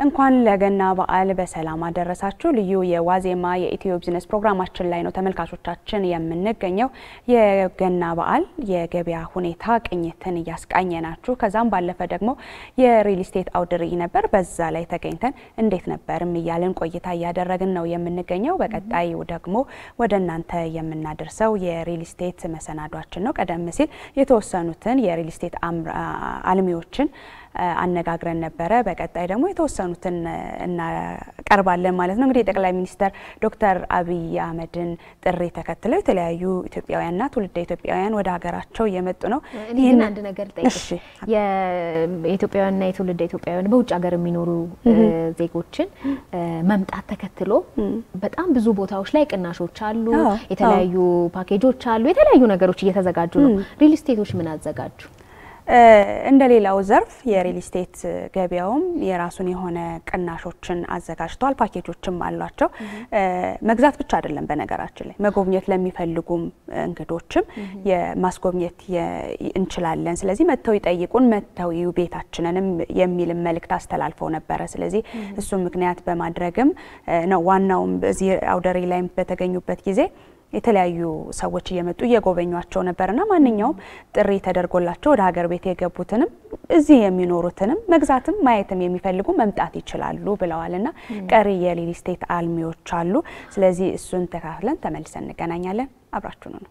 እንኳን ለገና በዓል በሰላም አደረሳችሁ። ልዩ የዋዜማ የኢትዮ ቢዝነስ ፕሮግራማችን ላይ ነው ተመልካቾቻችን የምንገኘው። የገና በዓል የገበያ ሁኔታ ቅኝትን እያስቃኘናችሁ ከዛም ባለፈ ደግሞ የሪል ስቴት አውደ ርዕይ ነበር። በዛ ላይ ተገኝተን እንዴት ነበርም እያልን ቆይታ እያደረግን ነው የምንገኘው። በቀጣይ ደግሞ ወደ እናንተ የምናደርሰው የሪል ስቴት መሰናዷችን ነው። ቀደም ሲል የተወሰኑትን የሪል ስቴት አልሚዎችን አነጋግረን ነበረ። በቀጣይ ደግሞ የተወሰኑትን እናቀርባለን ማለት ነው። እንግዲህ የጠቅላይ ሚኒስትር ዶክተር አብይ አህመድን ጥሪ ተከትለው የተለያዩ ኢትዮጵያውያንና ትውልደ ኢትዮጵያውያን ወደ ሀገራቸው እየመጡ ነው። እኔ ግን አንድ ነገር ጠይቅሽ፣ የኢትዮጵያውያንና የትውልደ ኢትዮጵያውያን በውጭ ሀገር የሚኖሩ ዜጎችን መምጣት ተከትሎ በጣም ብዙ ቦታዎች ላይ ቅናሾች አሉ፣ የተለያዩ ፓኬጆች አሉ፣ የተለያዩ ነገሮች እየተዘጋጁ ነው። ሪል ስቴቶች ምን አዘጋጁ? እንደ ሌላው ዘርፍ የሪል ስቴት ገበያውም የራሱን የሆነ ቅናሾችን አዘጋጅተዋል። ፓኬጆችም አሏቸው። መግዛት ብቻ አይደለም፣ በነገራችን ላይ መጎብኘት ለሚፈልጉም እንግዶችም የማስጎብኘት እንችላለን። ስለዚህ መጥተው ይጠይቁን፣ መጥተው ይዩ ቤታችንንም የሚል መልእክት አስተላልፈው ነበረ። ስለዚህ እሱም ምክንያት በማድረግም ነው ዋናውም በዚህ አውደ ርዕይ ላይም በተገኙበት ጊዜ የተለያዩ ሰዎች እየመጡ እየጎበኟቸው ነበርና ማንኛውም ጥሪ ተደርጎላቸው ወደ ሀገር ቤት የገቡትንም እዚህ የሚኖሩትንም መግዛትም ማየትም የሚፈልጉ መምጣት ይችላሉ ብለዋልና ቀሪ የሪል ስቴት አልሚዎች አሉ። ስለዚህ እሱን ተካፍለን ተመልሰን እንገናኛለን። አብራችሁ ነው።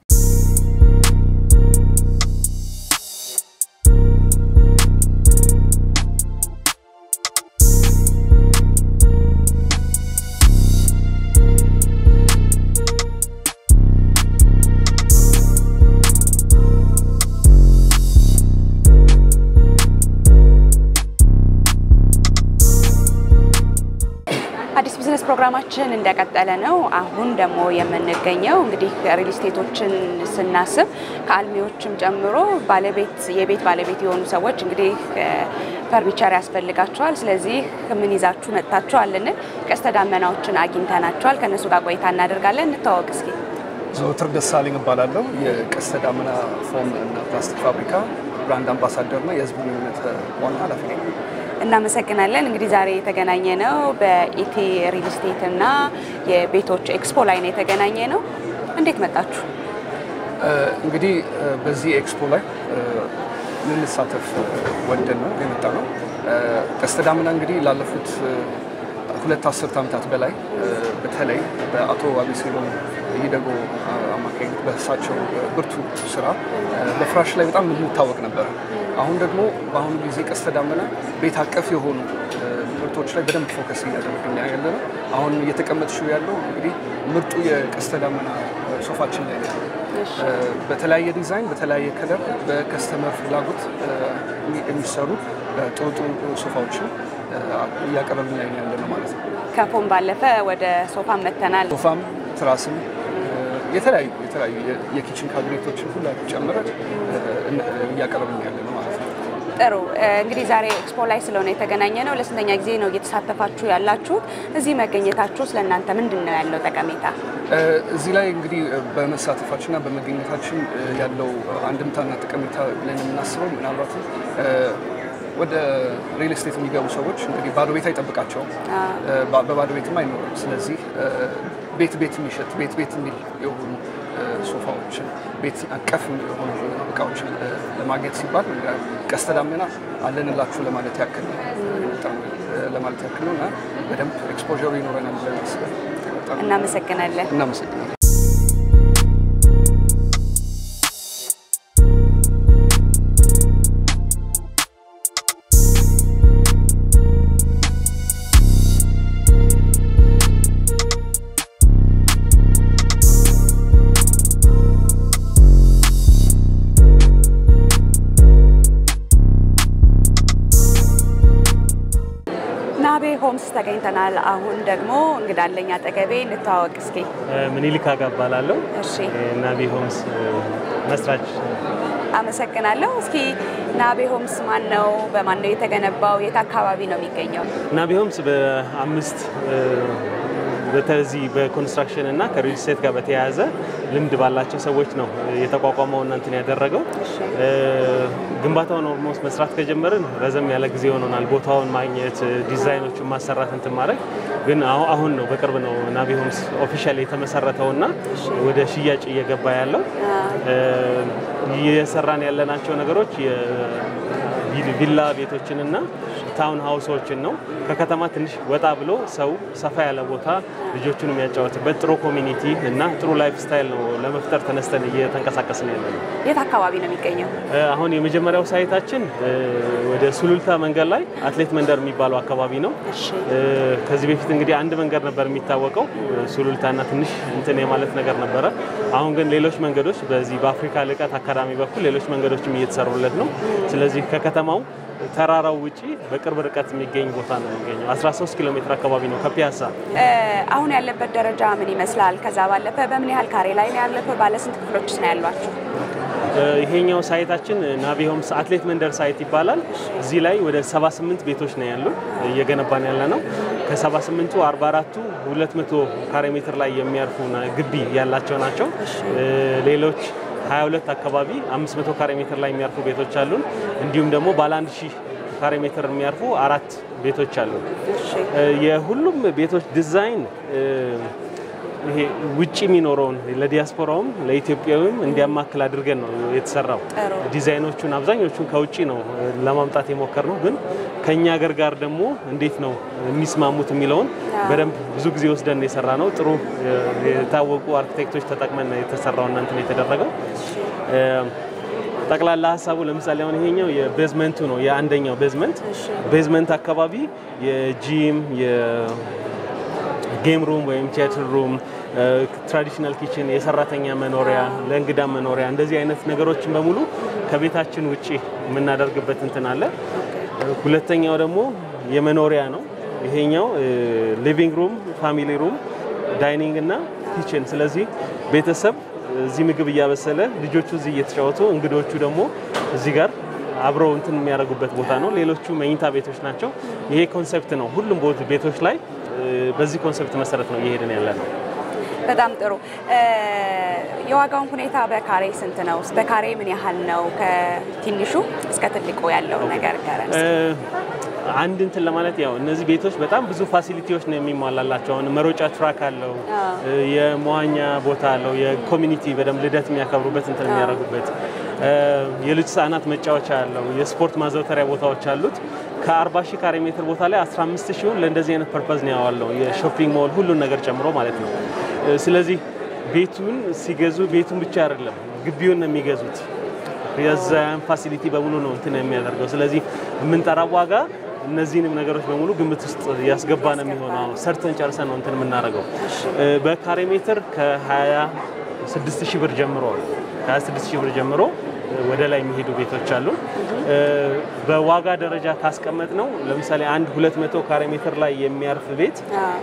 አዲስ ቢዝነስ ፕሮግራማችን እንደቀጠለ ነው። አሁን ደግሞ የምንገኘው እንግዲህ ሪል ስቴቶችን ስናስብ ከአልሚዎችም ጨምሮ ባለቤት የቤት ባለቤት የሆኑ ሰዎች እንግዲህ ፈርኒቸር ያስፈልጋቸዋል። ስለዚህ ምን ይዛችሁ መጥታችኋል ልንል ቀስተ ዳመናዎችን አግኝተናቸዋል። ከእነሱ ጋር ቆይታ እናደርጋለን። እንተዋወቅ እስኪ። ዘወትር ደሳለኝ እባላለሁ። የቀስተ ዳመና ፎም እና ፕላስቲክ ፋብሪካ ብራንድ አምባሳደርና የህዝብ ግንኙነት ዋና ኃላፊ ነኝ። እናመሰግናለን። እንግዲህ ዛሬ የተገናኘ ነው በኢቲ ሪል ስቴት እና የቤቶች ኤክስፖ ላይ ነው የተገናኘ ነው። እንዴት መጣችሁ? እንግዲህ በዚህ ኤክስፖ ላይ ልንሳተፍ ወደን ነው የመጣ ነው። ቀስተ ዳመና እንግዲህ ላለፉት ሁለት አስርት ዓመታት በላይ በተለይ በአቶ አቤሴሎም ይደጎ አማካኝነት በእሳቸው ብርቱ ስራ በፍራሽ ላይ በጣም የምንታወቅ ነበር። አሁን ደግሞ በአሁኑ ጊዜ ቀስተ ዳመና ቤት አቀፍ የሆኑ ምርቶች ላይ በደንብ ፎከስ እያደረግን ያለ ነው። አሁን እየተቀመጥሽው ያለው እንግዲህ ምርጡ የቀስተ ዳመና ሶፋችን ላይ ነው። በተለያየ ዲዛይን፣ በተለያየ ከለር በከስተመር ፍላጎት የሚሰሩ ጥሩ ጥሩ ሶፋዎችን እያቀረብን ላይ ያለ ነው ማለት ነው። ከፎም ባለፈ ወደ ሶፋም መተናል። ሶፋም ትራስም የተለያዩ የተለያዩ የኪችን ካቢኔቶችን ሁላ ጨምረ እያቀረብን ያለ ነው ማለት ነው። ጥሩ እንግዲህ ዛሬ ኤክስፖ ላይ ስለሆነ የተገናኘ ነው። ለስንተኛ ጊዜ ነው እየተሳተፋችሁ ያላችሁት? እዚህ መገኘታችሁ ስለ እናንተ ምንድን ነው ያለው ጠቀሜታ? እዚህ ላይ እንግዲህ በመሳተፋችንና በመገኘታችን ያለው አንድምታና ጠቀሜታ ብለን የምናስበው ምናልባትም ወደ ሪል ስቴት የሚገቡ ሰዎች እንግዲህ ባዶ ቤት አይጠብቃቸውም፣ በባዶ ቤትም አይኖርም። ስለዚህ ቤት ቤት የሚሸጥ ቤት ቤት የሚል የሆኑ ሶፋዎችን ቤት አቀፍ የሆኑ እቃዎችን ለማግኘት ሲባል ቀስተ ዳመና አለንላችሁ ለማለት ያክል ለማለት ያክል ነው እና በደንብ ኤክስፖዠሩ ይኖረናል ብለን አስበን እናመሰግናለን። እናመሰግናለን። ናቤ ሆምስ ተገኝተናል። አሁን ደግሞ እንግዳለኝ አጠገቤ እንተዋወቅ እስኪ። ምኒልክ አጋ እባላለሁ። እሺ ናቢ ሆምስ መስራች። አመሰግናለሁ። እስኪ ናቤ ሆምስ ማን ነው? በማን ነው የተገነባው? የት አካባቢ ነው የሚገኘው? ናቢ ሆምስ በአምስት በተዚህ በኮንስትራክሽን እና ከሪል ስቴት ጋር በተያያዘ ልምድ ባላቸው ሰዎች ነው የተቋቋመው እናንትን ያደረገው። ግንባታውን ኦልሞስት መስራት ከጀመርን ረዘም ያለ ጊዜ ሆኖናል። ቦታውን ማግኘት፣ ዲዛይኖቹን ማሰራት እንትን ማድረግ ግን አሁን ነው በቅርብ ነው ናቪ ሆምስ ኦፊሻል የተመሰረተውና ወደ ሽያጭ እየገባ ያለው እየሰራን ያለናቸው ነገሮች ቪላ ቤቶችንና ታውን ሀውሶችን ነው። ከከተማ ትንሽ ወጣ ብሎ ሰው ሰፋ ያለ ቦታ ልጆቹን የሚያጫወትበት ጥሩ ኮሚኒቲ እና ጥሩ ላይፍ ስታይል ነው ለመፍጠር ተነስተን እየተንቀሳቀስን ያለ ነው። የት አካባቢ ነው የሚገኘው? አሁን የመጀመሪያው ሳይታችን ወደ ሱሉልታ መንገድ ላይ አትሌት መንደር የሚባለው አካባቢ ነው። ከዚህ በፊት እንግዲህ አንድ መንገድ ነበር የሚታወቀው ሱሉልታና ትንሽ እንትን የማለት ነገር ነበረ። አሁን ግን ሌሎች መንገዶች በዚህ በአፍሪካ ልቀት አካዳሚ በኩል ሌሎች መንገዶችም እየተሰሩለት ነው። ስለዚህ ከከተማው ተራራው ውጪ በቅርብ ርቀት የሚገኝ ቦታ ነው የሚገኘው። 13 ኪሎ ሜትር አካባቢ ነው ከፒያሳ። አሁን ያለበት ደረጃ ምን ይመስላል? ከዛ ባለፈ በምን ያህል ካሬ ላይ ነው ያለፈ? ባለ ስንት ክፍሎችስ ነው ያሏቸው? ይሄኛው ሳይታችን ናቪ ሆምስ አትሌት መንደር ሳይት ይባላል። እዚህ ላይ ወደ 78 ቤቶች ነው ያሉ እየገነባን ያለ ነው። ከ78ቱ 44ቱ 200 ካሬ ሜትር ላይ የሚያርፉ ግቢ ያላቸው ናቸው። ሌሎች 22 አካባቢ 500 ካሬ ሜትር ላይ የሚያርፉ ቤቶች አሉን። እንዲሁም ደግሞ ባለ 1000 ካሬ ሜትር የሚያርፉ አራት ቤቶች አሉ። የሁሉም ቤቶች ዲዛይን ይሄ ውጭ የሚኖረውን ለዲያስፖራውም ለኢትዮጵያዊም እንዲያማክል አድርገን ነው የተሰራው። ዲዛይኖቹን አብዛኞቹን ከውጭ ነው ለማምጣት የሞከር ነው፣ ግን ከእኛ ሀገር ጋር ደግሞ እንዴት ነው የሚስማሙት የሚለውን በደንብ ብዙ ጊዜ ወስደን የሰራ ነው። ጥሩ የታወቁ አርኪቴክቶች ተጠቅመን የተሰራው እና እንትን የተደረገው ጠቅላላ ሀሳቡ ለምሳሌ አሁን ይሄኛው የቤዝመንቱ ነው። የአንደኛው ቤዝመንት ቤዝመንት አካባቢ የጂም የጌም ሩም ወይም ቲያትር ሩም፣ ትራዲሽናል ኪችን፣ የሰራተኛ መኖሪያ፣ ለእንግዳ መኖሪያ እንደዚህ አይነት ነገሮችን በሙሉ ከቤታችን ውጭ የምናደርግበት እንትን አለ። ሁለተኛው ደግሞ የመኖሪያ ነው። ይሄኛው ሊቪንግ ሩም፣ ፋሚሊ ሩም፣ ዳይኒንግ እና ኪችን። ስለዚህ ቤተሰብ እዚህ ምግብ እያበሰለ ልጆቹ እዚህ እየተጫወቱ እንግዶቹ ደግሞ እዚህ ጋር አብረው እንትን የሚያደርጉበት ቦታ ነው። ሌሎቹ መኝታ ቤቶች ናቸው። ይሄ ኮንሰፕት ነው። ሁሉም ቤቶች ላይ በዚህ ኮንሰፕት መሰረት ነው እየሄድን ያለ ነው። በጣም ጥሩ። የዋጋውን ሁኔታ በካሬ ስንት ነው? በካሬ ምን ያህል ነው? ከትንሹ እስከ ትልቁ ያለው ነገር ገረን አንድ እንትን ለማለት ያው እነዚህ ቤቶች በጣም ብዙ ፋሲሊቲዎች ነው የሚሟላላቸው። አሁን መሮጫ ትራክ አለው፣ የመዋኛ ቦታ አለው፣ የኮሚኒቲ በደንብ ልደት የሚያከብሩበት እንትን የሚያደርጉበት የልጅ ህጻናት መጫወቻ አለው፣ የስፖርት ማዘውተሪያ ቦታዎች አሉት። ከ40 ሺህ ካሬ ሜትር ቦታ ላይ 15 ሺውን ለእንደዚህ አይነት ፐርፐዝ ነው ያዋለው፣ የሾፒንግ ሞል ሁሉን ነገር ጨምሮ ማለት ነው። ስለዚህ ቤቱን ሲገዙ ቤቱን ብቻ አይደለም ግቢውን ነው የሚገዙት። የዛን ፋሲሊቲ በሙሉ ነው እንትን የሚያደርገው። ስለዚህ የምንጠራው ዋጋ እነዚህንም ነገሮች በሙሉ ግምት ውስጥ ያስገባ ነው የሚሆነው። ሰርተን ጨርሰን ነው እንትን የምናደርገው። በካሬ ሜትር ከ26 ሺህ ብር ጀምሮ ከ26 ሺህ ብር ጀምሮ ወደ ላይ የሚሄዱ ቤቶች አሉ። በዋጋ ደረጃ ካስቀመጥ ነው ለምሳሌ አንድ 200 ካሬ ሜትር ላይ የሚያርፍ ቤት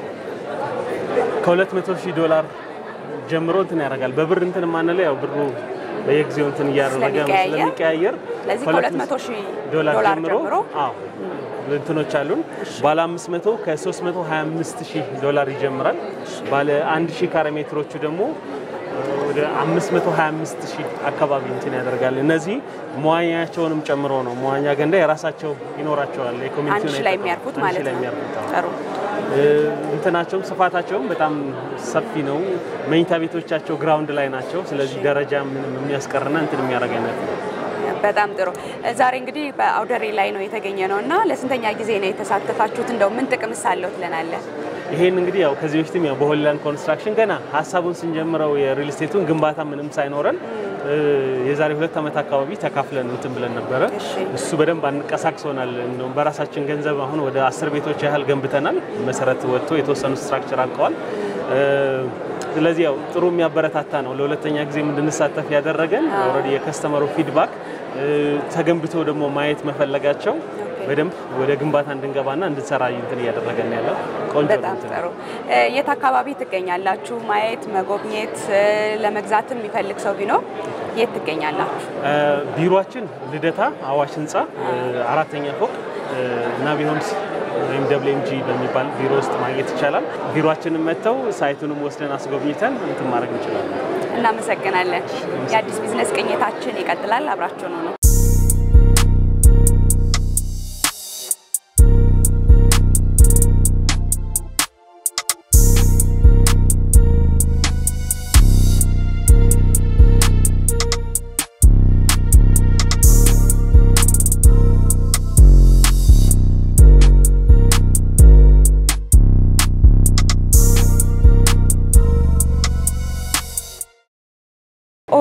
ከ200 ሺህ ዶላር ጀምሮ እንትን ያደርጋል። በብር እንትን የማንለው ያው ብሩ በየጊዜው እንትን እያደረገ ስለሚቀያየር ከ200 ሺህ ዶላር ጀምሮ አዎ እንትኖች አሉን። ባለ 500 ከ325 ሺህ ዶላር ይጀምራል። ባለ 1 ሺህ ካሬ ሜትሮቹ ደግሞ ወደ 525 ሺህ አካባቢ እንትን ያደርጋል። እነዚህ መዋኛቸውንም ጨምሮ ነው። መዋኛ ገንዳ የራሳቸው ይኖራቸዋል። የኮሚኒቲ ላይ የሚያርፉት ማለት ነው። ጥሩ እንትናቸውም ስፋታቸውም በጣም ሰፊ ነው። መኝታ ቤቶቻቸው ግራውንድ ላይ ናቸው። ስለዚህ ደረጃ ምንም የሚያስቀርና እንትን የሚያደርግ አይነት ነው። በጣም ጥሩ። ዛሬ እንግዲህ በአውደሪ ላይ ነው የተገኘ ነው እና ለስንተኛ ጊዜ ነው የተሳተፋችሁት? እንደው ምን ጥቅምስ አለው ትለናለህ? ይሄን እንግዲህ ያው ከዚህ በፊትም ያው በሆሊላንድ ኮንስትራክሽን ገና ሀሳቡን ስንጀምረው የሪል ስቴቱን ግንባታ ምንም ሳይኖረን የዛሬ ሁለት ዓመት አካባቢ ተካፍለን እንትን ብለን ነበረ። እሱ በደንብ አንቀሳቅሶናል። እንደውም በራሳችን ገንዘብ አሁን ወደ አስር ቤቶች ያህል ገንብተናል። መሰረት ወጥቶ የተወሰኑ ስትራክቸር አልቀዋል። ስለዚህ ያው ጥሩ የሚያበረታታ ነው። ለሁለተኛ ጊዜ እንድንሳተፍ ያደረገን ኦልሬዲ የከስተመሩ ፊድባክ ተገንብቶ ደግሞ ማየት መፈለጋቸው በደንብ ወደ ግንባታ እንድንገባና እንድንሰራ እንትን እያደረገን ያለው ቆንጆ በጣም ጥሩ። የት አካባቢ ትገኛላችሁ? ማየት መጎብኘት፣ ለመግዛትም የሚፈልግ ሰው ቢኖር የት ትገኛላችሁ? ቢሮችን ልደታ አዋሽ ህንፃ አራተኛ ፎቅ ናቪ ሆምስ ወይም ደብሊው ጂ በሚባል ቢሮ ውስጥ ማግኘት ይቻላል። ቢሮችንን መጥተው ሳይቱንም ወስደን አስጎብኝተን እንትን ማድረግ እንችላለን። እናመሰግናለን። የአዲስ ቢዝነስ ቅኝታችን ይቀጥላል። አብራችሁ ነው ነው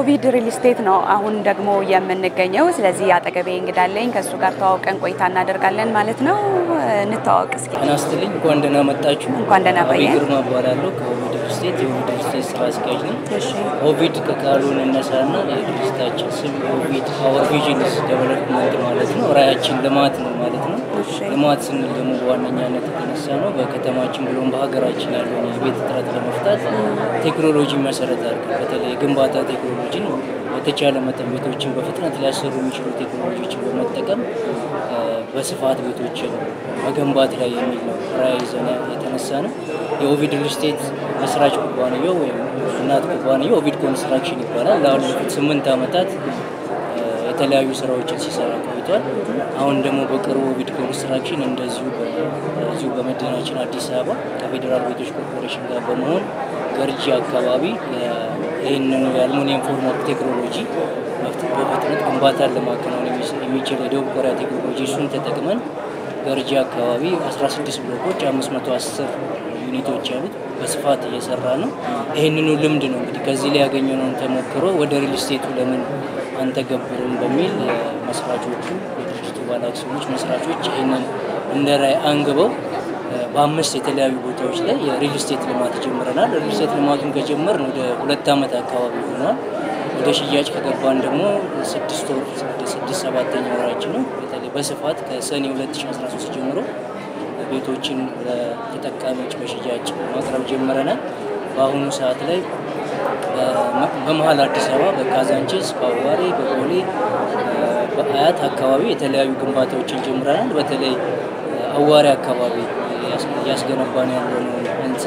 ኦቪድ ሪል ስቴት ነው አሁን ደግሞ የምንገኘው። ስለዚህ አጠገቤ እንግዳለኝ ከእሱ ጋር ተዋውቀን ቆይታ እናደርጋለን ማለት ነው። እንተዋወቅ እስኪ። ጤና ይስጥልኝ። እንኳን ደህና መጣችሁ። እንኳን ደህና አቤ ቆየን። ግርማ እባላለሁ ከኦቪድ ሪል ስቴት የኦቪድ ሪል ስቴት ስራ አስኪያጅ ነኝ። እሺ ኦቪድ ከቃሉ እንነሳና የድርጅታችን ስም ኦቪድ አወር ቪዥን ዴቨሎፕመንት ማለት ነው። ራዕያችን ልማት ነው ማለት ነው። እሺ። ልማት ስንል ደግሞ በዋነኛነት የተነሳ ነው በከተማችን ብሎም በሀገራችን ያለውን የቤት እጥረት ለመፍታት ቴክኖሎጂ መሰረት አድርገን በተለይ የግንባታ ቴክኖሎጂን በተቻለ መጠን ቤቶችን በፍጥነት ሊያሰሩ የሚችሉ ቴክኖሎጂዎችን በመጠቀም እ፣ በስፋት ቤቶችን መገንባት ላይ የሚል ነው ራዕይ ይዘን የተነሳ ነው። የኦቪድ ሪል ስቴት መስራች ኩባንያው ወይም እናት ኩባንያው ኦቪድ ኮንስትራክሽን ይባላል። ላለፉት ስምንት ዓመታት እ፣ የተለያዩ ስራዎችን ሲሰራ ቆይቷል። አሁን ደግሞ በቅርቡ ኦቪድ ኮንስትራክሽን እንደዚሁ በዚሁ በመዲናችን አዲስ አበባ ከፌዴራል ቤቶች ኮርፖሬሽን ጋር በመሆን ገርጂ አካባቢ የ- ይህንኑ የአልሙኒየም ፎርም ቴክኖሎጂ በፍጥ- በፍጥነት ግንባታን ለማከናወን የሚስ- የሚችል የደቡብ ኮሪያ ቴክኖሎጂ እሱን ተጠቅመን ገርጂ አካባቢ 16 ብሎኮች 510 ዩኒቶች ያሉት በስፋት እየሰራ ነው። ይህንኑ ልምድ ነው እንግዲህ ከዚህ ላይ ያገኘነውን ተሞክሮ ወደ ሪል ስቴቱ ለምን አንተገብሩም በሚል እ፣ መስራቾቹ የድርጅቱ ባለአክሲዮኖች መስራቾች ይህንን እንደ ራዕይ አንግበው እ፣ በአምስት የተለያዩ ቦታዎች ላይ የሪል ስቴት ልማት ጀምረናል። ሪል ስቴት ልማቱን ከጀመርን ወደ ሁለት ዓመት አካባቢ ሆኗል። ወደ ሽያጭ ከገባን ደግሞ ስድስት ወር ስድስት ሰባተኛ ወራችን ነው። በተለይ በስፋት ከሰኔ 2013 ጀምሮ ቤቶችን ለተጠቃሚዎች በሽያጭ ማቅረብ ጀምረናል። በአሁኑ ሰዓት ላይ በመ- በመሀል አዲስ አበባ በካዛንቺስ፣ በአዋሬ፣ በቦሌ፣ እ፣ በአያት አካባቢ የተለያዩ ግንባታዎችን ጀምረናል። በተለይ እ፣ አዋሬ አካባቢ እያስ- እያስገነባን ያለነው ህንፃ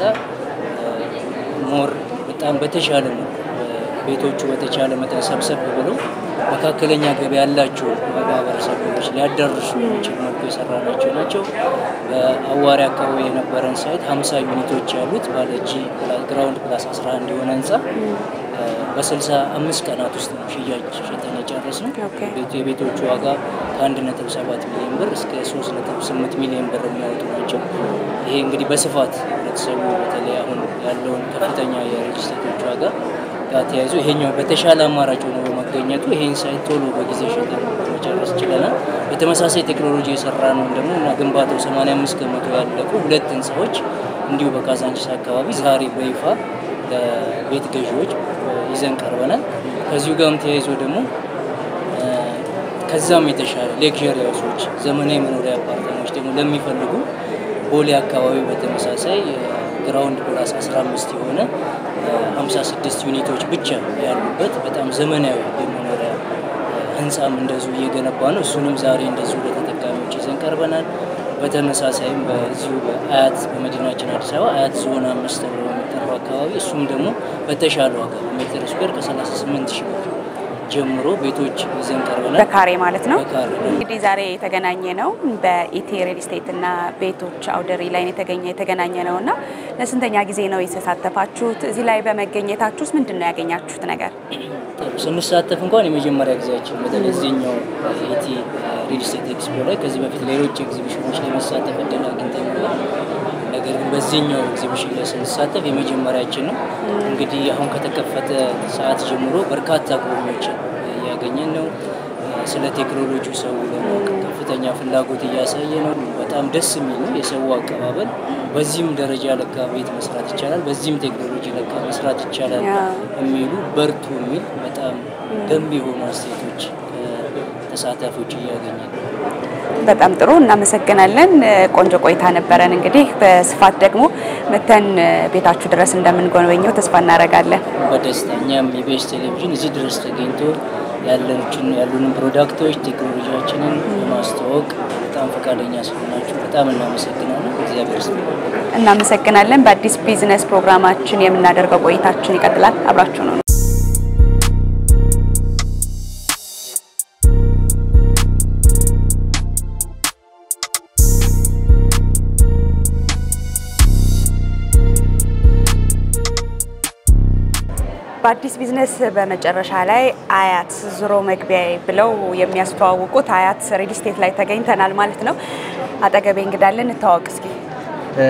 እ፣ ሞር በጣም በተሻለ ነው ቤቶቹ በተቻለ መጠን ሰብሰብ ብለው መካከለኛ ገቢ ያላቸው ማህበረሰቦች ሊያዳርሱ የሚችል መልኩ የሰራናቸው ናቸው። በአዋሪ አካባቢ የነበረን ሳይት 50 ዩኒቶች ያሉት ባለ ጂ ግራውንድ ፕላስ 11 የሆነ ህንፃ እ፣ በ65 ቀናት ውስጥ ነው ሽያጭ ሸጠን የጨረስነው። ኦኬ። ቤቱ የቤቶቹ ዋጋ ከ1.7 ሚሊዮን ብር እስከ 3.8 ሚሊዮን ብር የሚያወጡ ናቸው። ይሄ እንግዲህ በስፋት ህብረተሰቡ በተለይ አሁን ያለውን ከፍተኛ የሪል ስቴቶች ዋጋ ጋር ተያይዞ ይሄኛው በተሻለ አማራጭ ሆኖ በመገኘቱ ይሄን ሳይት ቶሎ በጊዜ ሸጠን መጨረስ ችለናል። በተመሳሳይ ቴክኖሎጂ የሰራ ነው ደግሞ እና ግንባታው 85 ከመቶ ያለቁ ሁለት ህንፃዎች እንዲሁ በካዛንቺስ አካባቢ ዛሬ በይፋ ለቤት ገዢዎች ይዘን ቀርበናል። ከዚሁ ጋርም ተያይዞ ደግሞ እ፣ ከዛም የተሻለ ሌክዠሪ ሃውሶች ዘመናዊ መኖሪያ አፓርታማዎች ደግሞ ለሚፈልጉ ቦሌ አካባቢ በተመሳሳይ ግራውንድ ፕላስ 15 የሆነ እ፣ 56 ዩኒቶች ብቻ ያሉበት በጣም ዘመናዊ የመኖሪያ እ፣ ህንፃም እንደዚሁ እየገነባ ነው። እሱንም ዛሬ እንደዚሁ ለተጠቃሚዎች ይዘን ቀርበናል። በተመሳሳይም በዚሁ በአያት በመዲናችን አዲስ አበባ አያት ዞን አምስት ተብሎ የሚጠራው አካባቢ እሱም ደግሞ በተሻለ ዋጋ በሜትር ስኩዌር ከ38 ሺህ ብር ጀምሮ ቤቶች ይዘን ቀርበናል። በካሬ ማለት ነው። በካሬ እንግዲህ ዛሬ የተገናኘ ነው በኢቲ ሪል ስቴት እና ቤቶች አውደሪ ላይ የተገኘ የተገናኘ ነው እና ለስንተኛ ጊዜ ነው የተሳተፋችሁት? እዚህ ላይ በመገኘታችሁስ ምንድን ነው ያገኛችሁት ነገር? ጥሩ ስንሳተፍ እንኳን የመጀመሪያ ጊዜያችን በተለይ እዚህኛው ኢቲ ሪል ስቴት ኤክስፖ ላይ ከዚህ በፊት ሌሎች ኤግዚቢሽኖች ላይ መሳተፍ እድል አግኝተን ነበር። ነገር ግን በዚህኛው ኤግዚቢሽን ላይ ስንሳተፍ የመጀመሪያችን ነው። እንግዲህ አሁን ከተከፈተ ሰዓት ጀምሮ በርካታ ጎብኚዎችን እያገኘን ነው። ስለ ቴክኖሎጂ ሰው ለማወቅ ከፍተኛ ፍላጎት እያሳየ ነው። በጣም ደስ የሚል ነው የሰው አቀባበል። በዚህም ደረጃ ለካ ቤት መስራት ይቻላል፣ በዚህም ቴክኖሎጂ ለካ መስራት ይቻላል ያ። የሚሉ በርቱ የሚል በጣም ገንቢ የሆኑ አስተያየቶች ተሳታፊዎች እያገኘ ነው። በጣም ጥሩ እናመሰግናለን። ቆንጆ ቆይታ ነበረን። እንግዲህ በስፋት ደግሞ መተን ቤታችሁ ድረስ እንደምንጎበኘው ተስፋ እናደርጋለን። በደስታ እኛም የቤስ ቴሌቪዥን እዚህ ድረስ ተገኝቶ ያለችን ያሉንን ፕሮዳክቶች ቴክኖሎጂያችንን በማስተዋወቅ በጣም ፈቃደኛ ስለሆናችሁ በጣም እናመሰግናለን። እግዚአብሔር ይስጥልን። እናመሰግናለን። በአዲስ ቢዝነስ ፕሮግራማችን የምናደርገው ቆይታችን ይቀጥላል። አብራችሁ ነው። በአዲስ ቢዝነስ በመጨረሻ ላይ አያት ዞሮ መግቢያ ብለው የሚያስተዋውቁት አያት ሪል ስቴት ላይ ተገኝተናል ማለት ነው። አጠገቤ እንግዳለን። እንተዋወቅ እስኪ።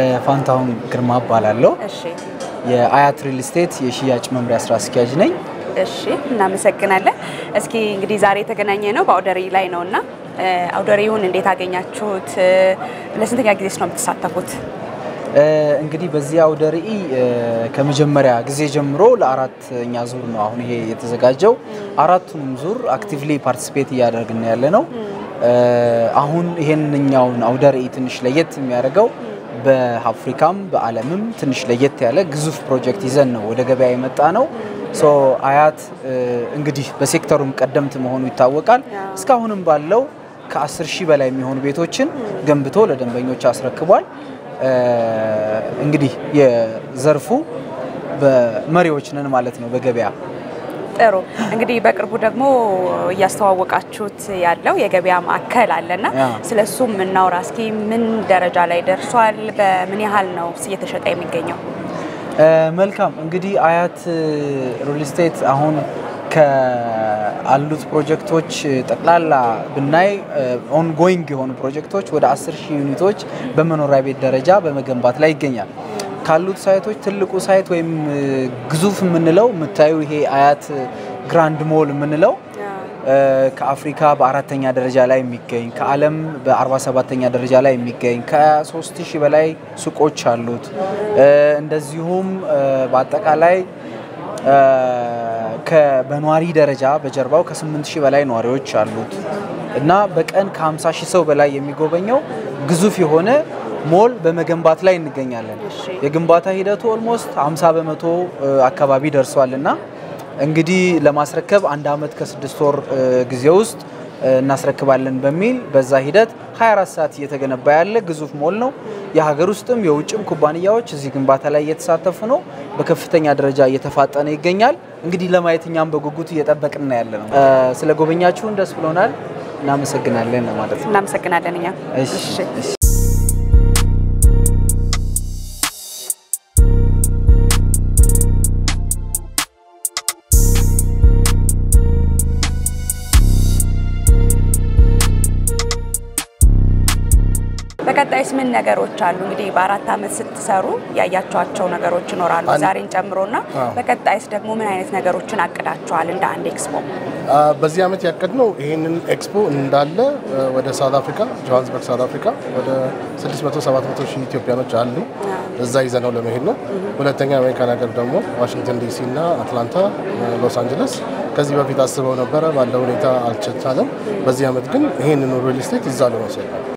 ፋንታሁን ግርማ እባላለሁ። እሺ የአያት ሪል ስቴት የሽያጭ መምሪያ ስራ አስኪያጅ ነኝ። እሺ እናመሰግናለን። እስኪ እንግዲህ ዛሬ የተገናኘ ነው በአውደ ርዕይ ላይ ነው እና አውደ ርዕዩን እንዴት አገኛችሁት? ለስንተኛ ጊዜስ ነው የምትሳተፉት? እንግዲህ በዚህ አውደ ርዕይ ከመጀመሪያ ጊዜ ጀምሮ ለአራተኛ ዙር ነው አሁን ይሄ የተዘጋጀው። አራቱንም ዙር አክቲቭሊ ፓርቲሲፔት እያደረግን ያለ ነው። አሁን ይሄንኛውን አውደ ርዕይ ትንሽ ለየት የሚያደርገው በአፍሪካም በዓለምም ትንሽ ለየት ያለ ግዙፍ ፕሮጀክት ይዘን ነው ወደ ገበያ የመጣ ነው። ሶ አያት እንግዲህ በሴክተሩም ቀደምት መሆኑ ይታወቃል። እስካሁንም ባለው ከ10 ሺህ በላይ የሚሆኑ ቤቶችን ገንብቶ ለደንበኞች አስረክቧል። እንግዲህ የዘርፉ በመሪዎች ነን ማለት ነው በገበያ ጥሩ እንግዲህ በቅርቡ ደግሞ እያስተዋወቃችሁት ያለው የገበያ ማዕከል አለና ስለ እሱም እናውራ እስኪ። ምን ደረጃ ላይ ደርሷል? በምን ያህል ነው እየተሸጠ የሚገኘው? መልካም እንግዲህ አያት ሪል ስቴት አሁን ከአሉት ፕሮጀክቶች ጠቅላላ ብናይ ኦንጎይንግ የሆኑ ፕሮጀክቶች ወደ 10 ሺህ ዩኒቶች በመኖሪያ ቤት ደረጃ በመገንባት ላይ ይገኛል። ካሉት ሳይቶች ትልቁ ሳይት ወይም ግዙፍ የምንለው የምታዩ ይሄ አያት ግራንድ ሞል የምንለው ከአፍሪካ በአራተኛ ደረጃ ላይ የሚገኝ ከዓለም በ47ተኛ ደረጃ ላይ የሚገኝ ከ3 ሺህ በላይ ሱቆች አሉት። እንደዚሁም በአጠቃላይ በነዋሪ ደረጃ በጀርባው ከ8 ሺህ በላይ ነዋሪዎች አሉት እና በቀን ከ50 ሺህ ሰው በላይ የሚጎበኘው ግዙፍ የሆነ ሞል በመገንባት ላይ እንገኛለን። የግንባታ ሂደቱ ኦልሞስት 50 በመቶ አካባቢ ደርሷል እና እንግዲህ ለማስረከብ አንድ ዓመት ከስድስት ወር ጊዜ ውስጥ እናስረክባለን በሚል በዛ ሂደት 24 ሰዓት እየተገነባ ያለ ግዙፍ ሞል ነው። የሀገር ውስጥም የውጭም ኩባንያዎች እዚህ ግንባታ ላይ እየተሳተፉ ነው። በከፍተኛ ደረጃ እየተፋጠነ ይገኛል። እንግዲህ ለማየት እኛም በጉጉት እየጠበቅን ያለ ነው። ስለ ጎበኛችሁን ደስ ብሎናል። እናመሰግናለን ማለት ነው። እናመሰግናለን እኛ በቀጣይስ ምን ነገሮች አሉ? እንግዲህ በአራት ዓመት ስትሰሩ ያያቸዋቸው ነገሮች ይኖራሉ ዛሬን ጨምሮና በቀጣይስ ደግሞ ምን አይነት ነገሮችን አቅዳቸዋል? እንደ አንድ ኤክስፖ በዚህ ዓመት ያቀድነው ይህንን ኤክስፖ እንዳለ ወደ ሳውት አፍሪካ ጆሃንስበርግ ሳውት አፍሪካ ወደ 600 700 ሺህ ኢትዮጵያኖች አሉ እዛ ይዘነው ለመሄድ ነው። ሁለተኛ አሜሪካን ሀገር ደግሞ ዋሽንግተን ዲሲ እና አትላንታ፣ ሎስ አንጀለስ ከዚህ በፊት አስበው ነበረ፣ ባለው ሁኔታ አልተቻለም። በዚህ ዓመት ግን ይህንን ሪል ስቴት እዛ ለመውሰድ ነው